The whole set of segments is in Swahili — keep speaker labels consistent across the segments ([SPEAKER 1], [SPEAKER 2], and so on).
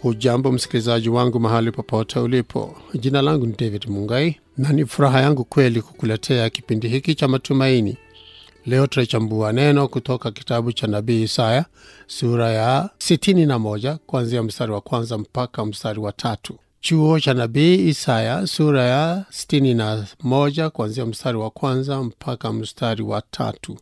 [SPEAKER 1] hujambo msikilizaji wangu mahali popote ulipo jina langu ni david mungai na ni furaha yangu kweli kukuletea kipindi hiki cha matumaini leo tutachambua neno kutoka kitabu cha nabii isaya sura ya 61 kuanzia mstari wa kwanza mpaka mstari wa tatu chuo cha nabii isaya sura ya 61 kuanzia mstari wa kwanza mpaka mstari wa tatu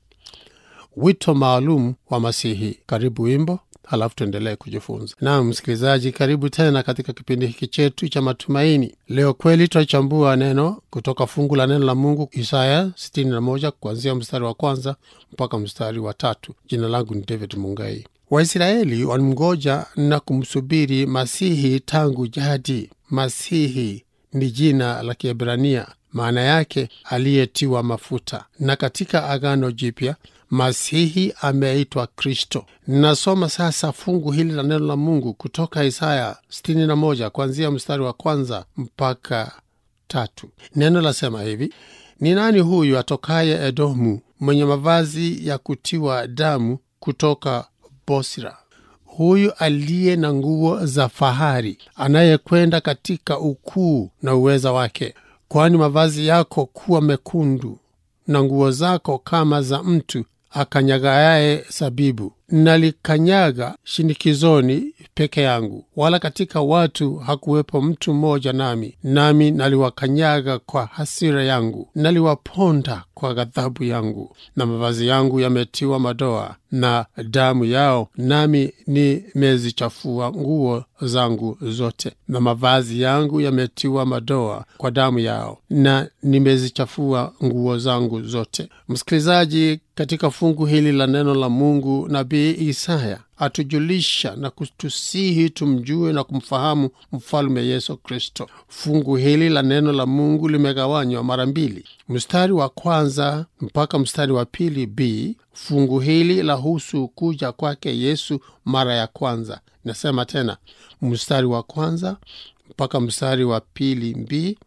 [SPEAKER 1] wito maalum wa masihi karibu wimbo halafu tuendelee kujifunza naam msikilizaji karibu tena katika kipindi hiki chetu cha matumaini leo kweli tutachambua neno kutoka fungu la neno la mungu isaya 61 kuanzia mstari wa kwanza mpaka mstari wa tatu jina langu ni david mungai waisraeli walimngoja na kumsubiri masihi tangu jadi masihi ni jina la kiebrania maana yake aliyetiwa mafuta na katika agano jipya masihi ameitwa kristo ninasoma sasa fungu hili la neno la mungu kutoka isaya 61 kuanzia mstari wa kwanza mpaka tatu neno lasema hivi ni nani huyu atokaye edomu mwenye mavazi ya kutiwa damu kutoka bosra huyu aliye na nguo za fahari anayekwenda katika ukuu na uweza wake kwani mavazi yako kuwa mekundu na nguo zako kama za mtu akanyagayaye sabibu nalikanyaga shinikizoni peke yangu wala katika watu hakuwepo mtu mmoja nami nami naliwakanyaga kwa hasira yangu naliwaponda kwa ghadhabu yangu na mavazi yangu yametiwa madoa na damu yao nami nimezichafua nguo zangu zote na mavazi yangu yametiwa madoa kwa damu yao na nimezichafua nguo zangu zote msikilizaji katika fungu hili la neno la mungu nabii isaya atujulisha na kutusihi tumjue na kumfahamu mfalume yesu kristo fungu hili la neno la mungu limegawanywa mara mbili mstari wa kwanza mpaka mstari wa pili b fungu hili lahusu kuja kwake yesu mara ya kwanza nasema tena mstari wa kwanza mpaka mstari wa pili b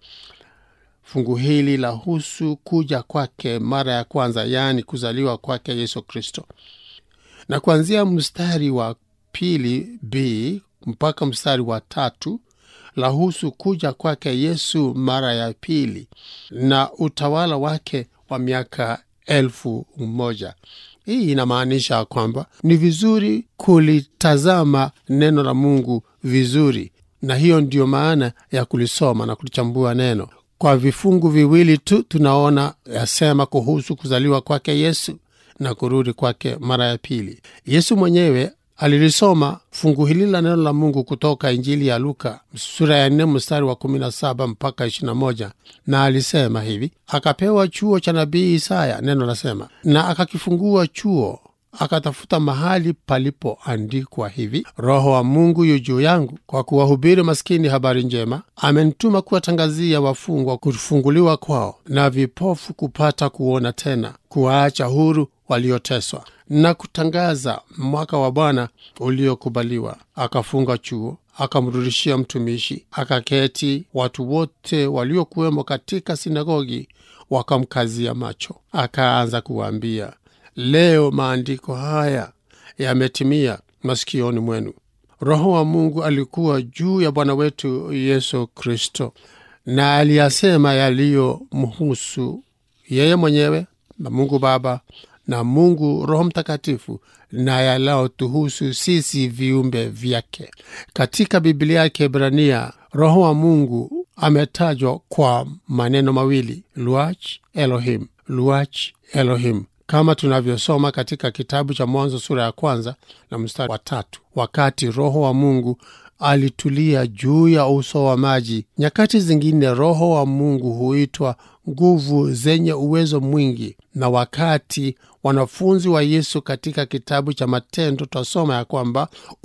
[SPEAKER 1] fungu hili lahusu kuja kwake mara ya kwanza yaani kuzaliwa kwake yesu kristo na kuanzia mstari wa pili b mpaka mstari wa tatu lahusu kuja kwake yesu mara ya pili na utawala wake wa miaka elfu moja hii inamaanisha kwamba ni vizuri kulitazama neno la mungu vizuri na hiyo ndiyo maana ya kulisoma na kulichambua neno kwa vifungu viwili tu tunaona yasema kuhusu kuzaliwa kwake yesu na kurudi kwake mara ya pili yesu mwenyewe alilisoma fungu hili la neno la mungu kutoka injili ya luka sura ya nne mstari wa 17 mpaka 21 na alisema hivi akapewa chuo cha nabii isaya neno lasema na akakifungua chuo akatafuta mahali palipoandikwa hivi roho wa mungu yu juu yangu kwa kuwahubiri maskini habari njema amenituma kuwatangazia wafungwa kufunguliwa kwao na vipofu kupata kuona tena kuwaacha huru walioteswa na kutangaza mwaka wa bwana uliokubaliwa akafunga chuo akamrudishia mtumishi akaketi watu wote waliokuwemo katika sinagogi wakamkazia macho akaanza kuwaambia leo maandiko haya yametimia masikioni mwenu roho wa mungu alikuwa juu ya bwana wetu yesu kristo na aliyasema yaliyomhusu yeye mwenyewe na mungu baba na mungu roho mtakatifu na yalayotuhusu sisi viumbe vyake katika biblia ya kiebrania roho wa mungu ametajwa kwa maneno mawili luach elohim luach elohim kama tunavyosoma katika kitabu cha mwanzo sura ya kwanza na mstari wa tatu wakati roho wa mungu alitulia juu ya uso wa maji nyakati zingine roho wa mungu huitwa nguvu zenye uwezo mwingi na wakati wanafunzi wa yesu katika kitabu cha matendo twasoma ya kwamba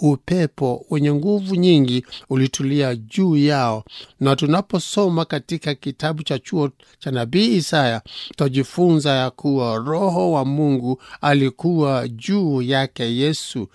[SPEAKER 1] upepo wenye nguvu nyingi ulitulia juu yao na tunaposoma katika kitabu cha chuo cha nabii isaya twajifunza ya kuwa roho wa mungu alikuwa juu yake yesu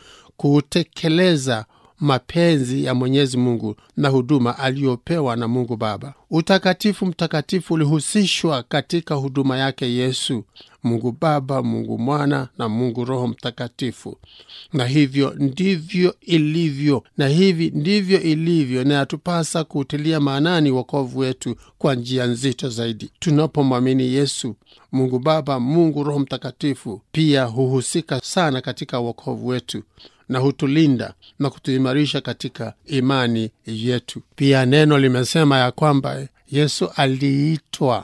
[SPEAKER 1] kutekeleza mapenzi ya mwenyezi mungu na huduma aliyopewa na mungu baba utakatifu mtakatifu ulihusishwa katika huduma yake yesu mungu baba mungu mwana na mungu roho mtakatifu na hivyo ndivyo ilivyo na hivi ndivyo ilivyo na yatupasa kuutilia maanani wokovu wetu kwa njia nzito zaidi tunapomwamini yesu mungu baba mungu roho mtakatifu pia huhusika sana katika wokovu wetu na hutulinda na kutuimarisha katika imani yetu pia neno limesema ya kwamba yesu aliitwa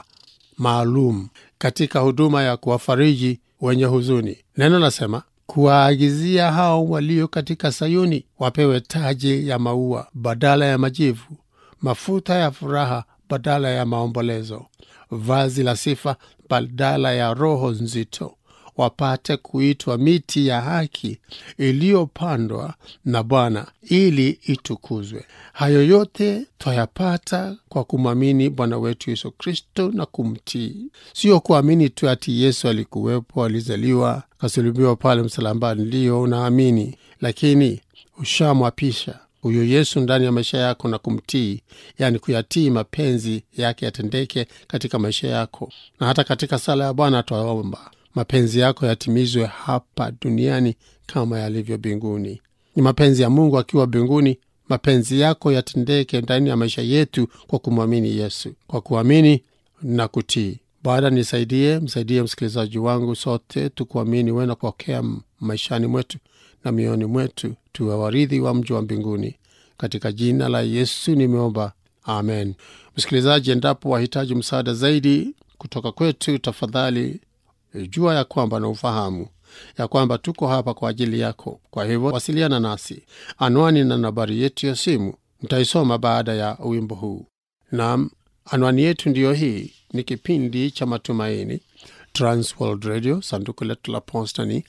[SPEAKER 1] maalum katika huduma ya kuwafariji wenye huzuni neno nasema kuwaagizia hao walio katika sayuni wapewe taji ya maua badala ya majivu mafuta ya furaha badala ya maombolezo vazi la sifa badala ya roho nzito wapate kuitwa miti ya haki iliyopandwa na Bwana ili itukuzwe. Hayo yote twayapata kwa kumwamini Bwana wetu Yesu Kristo na kumtii, sio kuamini tu ati Yesu alikuwepo, alizaliwa, kasulubiwa pale msalambani. Ndiyo unaamini, lakini ushamwapisha huyo Yesu ndani ya maisha yako na kumtii, yaani kuyatii mapenzi yake yatendeke katika maisha yako. Na hata katika sala ya Bwana twaomba mapenzi yako yatimizwe hapa duniani kama yalivyo mbinguni. Ni mapenzi ya Mungu akiwa mbinguni, mapenzi yako yatendeke ndani ya maisha yetu kwa kumwamini Yesu, kwa kuamini na kutii. Bwana nisaidie, msaidie msikilizaji wangu, sote tukuamini wewe na kupokea maishani mwetu na mioyoni mwetu, tuwe warithi wa mji wa mbinguni. Katika jina la Yesu nimeomba, amen. Msikilizaji, endapo wahitaji msaada zaidi kutoka kwetu, tafadhali jua ya kwamba na ufahamu ya kwamba tuko hapa kwa ajili yako. Kwa hivyo wasiliana nasi, anwani na nambari yetu ya simu mtaisoma baada ya wimbo huu. Naam, anwani yetu ndiyo hii. Ni kipindi cha Matumaini, Transworld Radio, sanduku letu la posta ni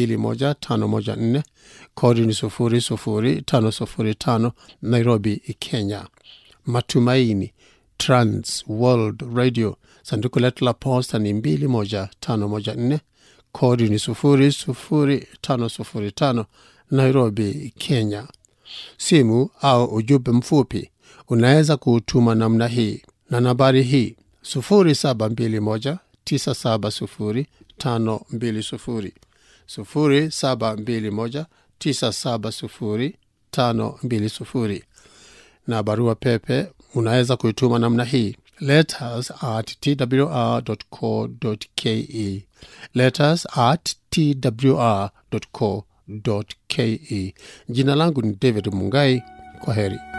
[SPEAKER 1] 21514 kodi ni 00505 Nairobi, Kenya. Matumaini, Trans World Radio, sanduku letu la posta ni 21514 kodi ni 00505 Nairobi, Kenya. Simu au ujumbe mfupi unaweza kuutuma namna hii na nambari hii 0721 970 520 0721 970 520 na barua pepe unaweza kuituma namna hii letters at twr.co.ke letters at twr.co.ke jina langu ni david mungai kwa heri